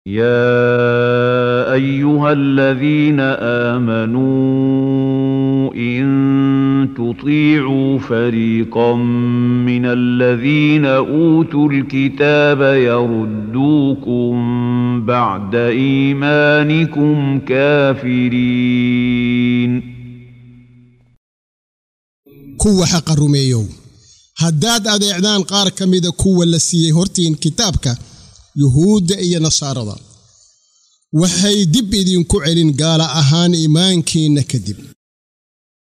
يا ايها الذين امنوا ان تطيعوا فريقا من الذين اوتوا الكتاب يردوكم بعد ايمانكم كافرين kuwa xaqa rumeeyow haddaad adeecdaan qaar ka mida kuwa la siiyey hortiin kitaabka yuhuudda iyo nasaarada waxay dib idinku celin gaala ahaan iimaankiinna kadib